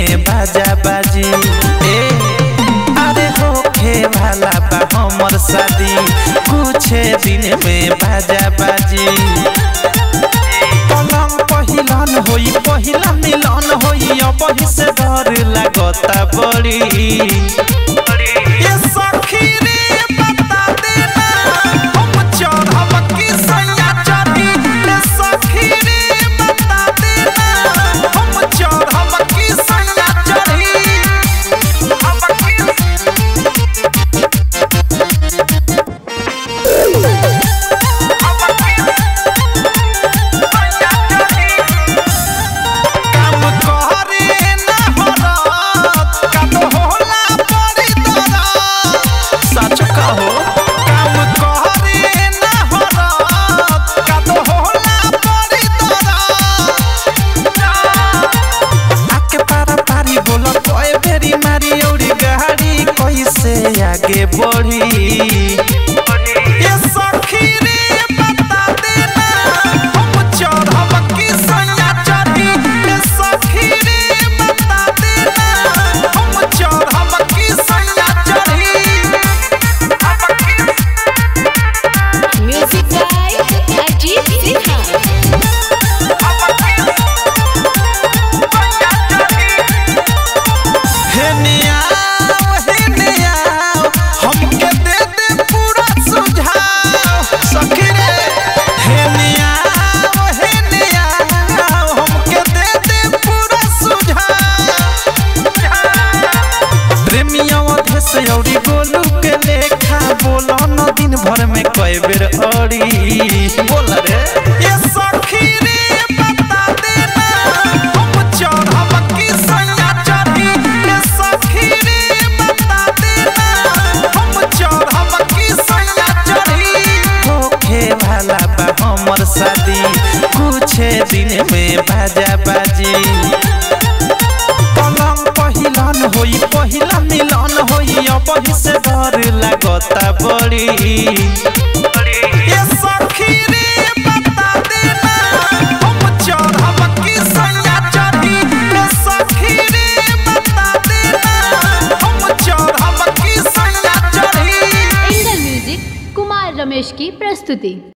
में बाजा बाजी ए अरे होखे वाला बा हमर शादी कुछ दिन में बाजा बाजी पलंग पहिलन होई पहिला मिलन होई अब से डर लागता बड़ी ये सखी रे बता देना हम चढ़ब की सैया चढ़ी ये सखी रे बता देना हम चढ़ब की सैया चढ़ी हम की काम करे ना हरत काम होला बड़ी दरद सच कहो काम करे ना हरत काम होला बड़ी दरद आके पारा पारी बोला कोई बेरी मारी औरी गाड़ी कैसे आगे बढ़ी ये सखी रे बता देना हम चढ़ब की सैया चढ़ी ये सखी रे बता देना हम चढ़ब की सैया चढ़ी Music by Ajit Sinha. हे नियाव हे नियाव हमके दे दे पूरा सुझाव सखी रे हे नियाव हे नियाव हमके दे दे पूरा सुझाव प्रेमिया अधेस औरी गोलू के लेखा बोलो न दिन भर में कई बेर अड़ी बोल रे ये सखी रे बता देना हम चढ़ब की सैया चढ़ी ये सखी रे बता देना हम चढ़ब की सैया चढ़ी होखे वाला बा हमर शादी कुछ दिन में बाजा बाजी पलंग पहिलन होई पहिला मिलन होई अब से डर लागता बड़ी ये सखी रे बता देना हम चढ़ब की सैया चढ़ी ये सखी रे बता देना हम चढ़ब की सैया चढ़ी एंगल म्यूजिक कुमार रमेश की प्रस्तुति